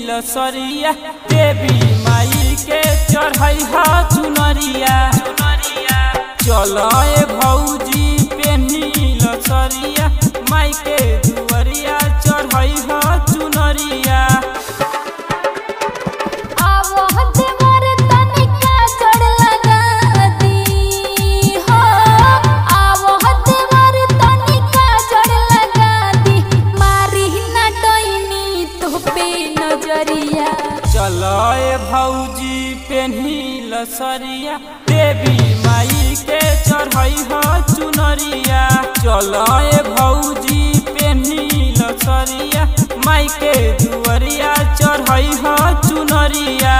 लसरिया देवी माई के चढ़ई ह चुनरिया चल ए भौजी पेन्ही लसरिया माई के दुवरिया चढ़ई ह चुनरिया आवत मोर तनिका जड़ लगा दी हो आवत मोर तनिका जड़ लगा दी मारी ना डोइनी तो पे नजरिया चल ए भौजी पेन्ही लसरिया देवी माई के चढ़ई ह चुनरिया चल ए भौजी पेन्ही लसरिया माई के दुवरिया चढ़ई ह चुनरिया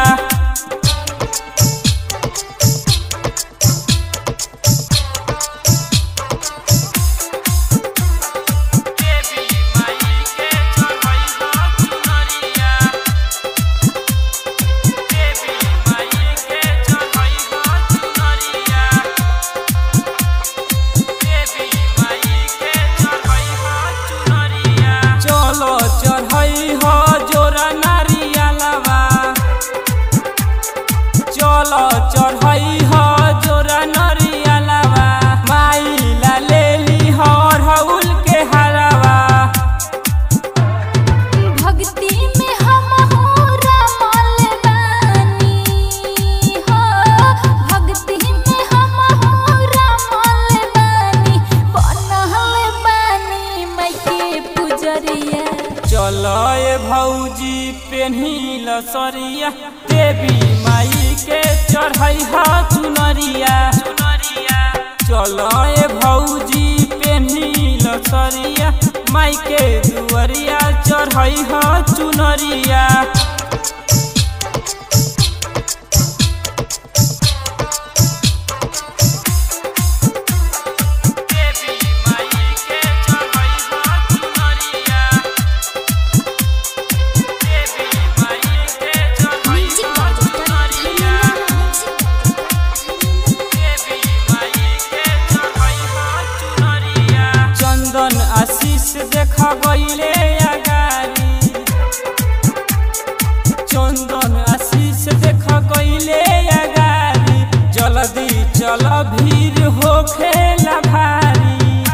देवी माई के चढ़ई ह चुनरिया देवी माई के चढ़ई ह चुनरिया देवी माई के चढ़ई ह चुनरिया चलो चढ़ई ह जोरा नारियलवा चलो चढ़ई ह जोरा नारियलवा माई ला लेली हर हउल के हरवा भक्ति में हम हो रमल बानी हो भक्ति में हम हो रमल बानी बनल बानी माई के पुजरिया चल ए भौजी पेन्ही लसरिया देवी माई के चढ़ई ह चुनरिया चल ए भौजी पेन्ही लसरिया माई के दुवरिया चढ़ई ह चुनरिया देवी माई के चढ़ई ह चुनरिया देवी माई के चढ़ई ह चुनरिया देवी माई के चढ़ई ह चुनरिया चंदन आशीष देख गईले अगारी चंदन आशीष देख गईले अगारी जल्दी चल भीड़ होखेला भारी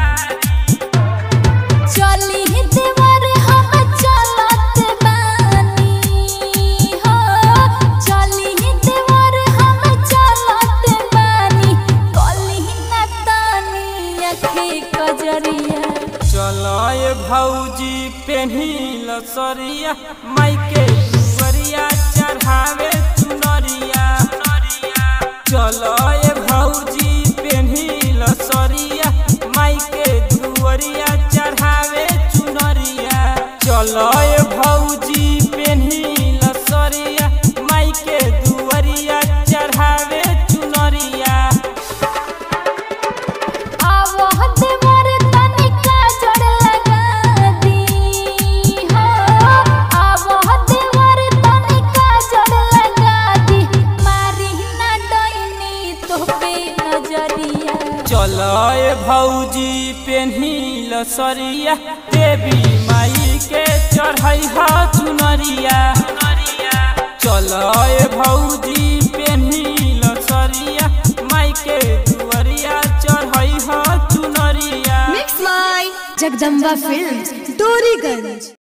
चली देवर हम चलत बानी हो चली देवर हम चलत बानी कली ना तानी अखे कजरिया चल ए भौजी पेन्ही लसरिया माई के दुवरिया चढ़ावे चुनरिया चल ए भौजी पेन्ही लसरिया माई के दुवरिया चढ़ावे चुनरिया चल ए भौजी पेन्ही लसरिया माई के दुवरिया चढ़ावे चुनरिया आवत मोर तनिका जड़ लगा दी हो आवत मोर तनिका जड़ लगा दी मारी ना डोइनी तो पे नजरिया चल ए भौजी पेन्ही लसरिया देवी माई के चढ़ई ह चुनरिया चल ए भौजी पेन्ही लसरिया माई के दुवरिया चढ़ई ह चुनरिया Mix by Jagdamba Films, Doriganj.